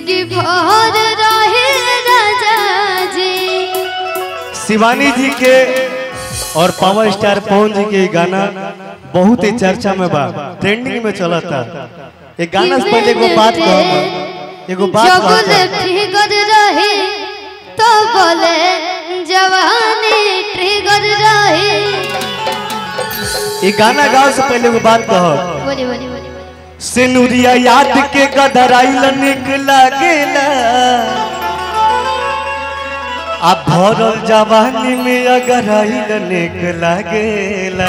जिंदगी भर रहे राजा जी शिवानी जी के और पावर स्टार पवन जी के ये गाना बहुत ही चर्चा में बा ट्रेंडिंग में चला था ये गाना से पहले एगो बात कहो एगो बात जगुल कहता ट्रिगर रहे तो बोले जवानी ट्रिगर रहे ये गाना गाओ से पहले एगो बात कहो बोली बोली बोली सिनुरिया याद के गदराइल निक लागेला आ भरल जवानी में अगर आइल निक लागेला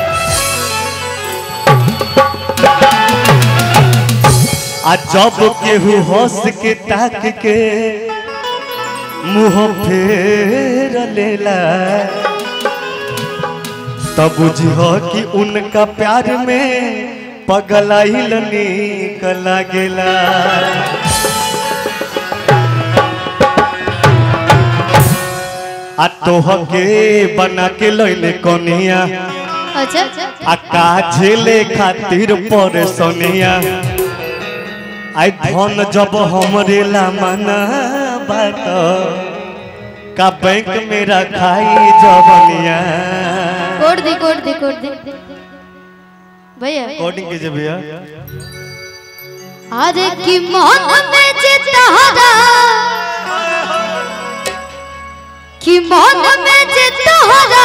आ जब केहू हंस के ताक के मुंह फेर लेला तब बुझिह कि उनका प्यार में पगलाइल निक लागेला आ तोहके बना के लैले कनिया अच्छा आ काझेले खातिर पर सोनिया आई धन जब हमरे ला मना बात का बैंक में रखाई जबनिया कोड दी कोड दी कोड दी भैया कोडिंग कीजिए भैया अरे कि मन में चितहरा कि मन में चितहरा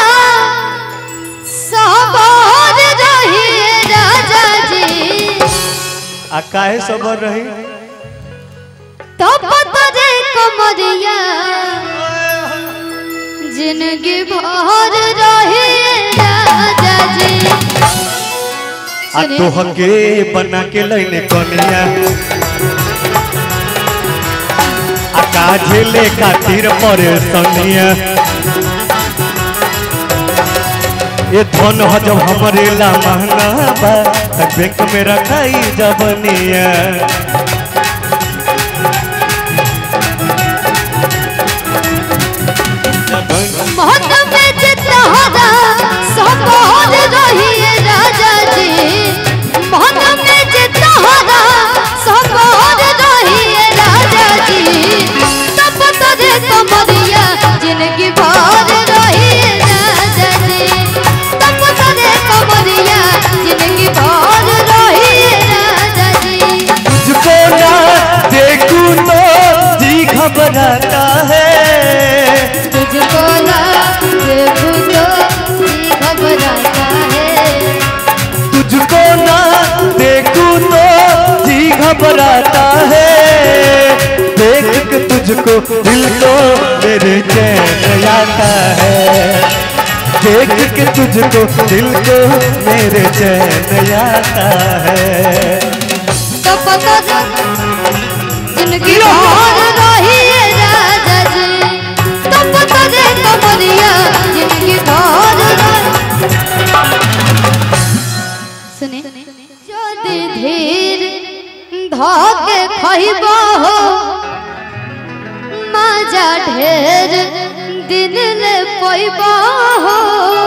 सबर रही राजा जी आ काहे सबर रही तो पतरे कमरिया जिंदगी भर रही राजा जी आ तोहके बना के लैले कनिया आ काझेले खातिर परे सनिया ये धन ह जब हमरे ला महंगा बा त बैंक में रखाई जबनिया मन में चितहरा सबर रही राजा जी मन में चितहरा सबर रही राजा जी तब तरे कमरिया जिंदगी भर रही राजा जी तब तरे कमरिया जिंदगी भर रही राजा जी तुझको ना देखूं तो जी घबराता है तुझको ना देखूं तो जी घबराता है तुझको ना देखूं तो जी घबराता है देख के तुझको दिल को मेरे चैन आता है देख के तुझको दिल को मेरे चैन आता है तो पता जिंदगी भर रही है राजा जी तो पता दे कमरिया जिंदगी भर सुने যদি ধীর ধকে খইব हो মাজা ঢের দিন ले পইব हो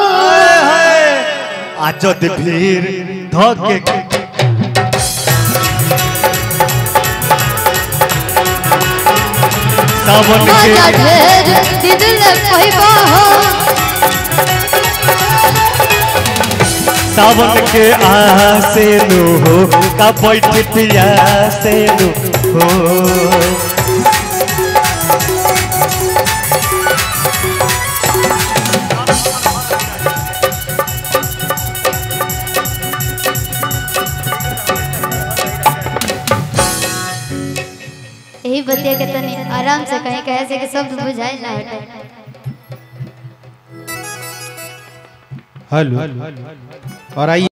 आज भीड़ धोके सावन মাজা के ঢের দিন ले পইব हो सावन के आसे नु हो का बैठ पिया से नु हो यही बतिया के तनी आराम से कहीं कहे से कि शब्द बुझाए ना हटे हेलो और आइए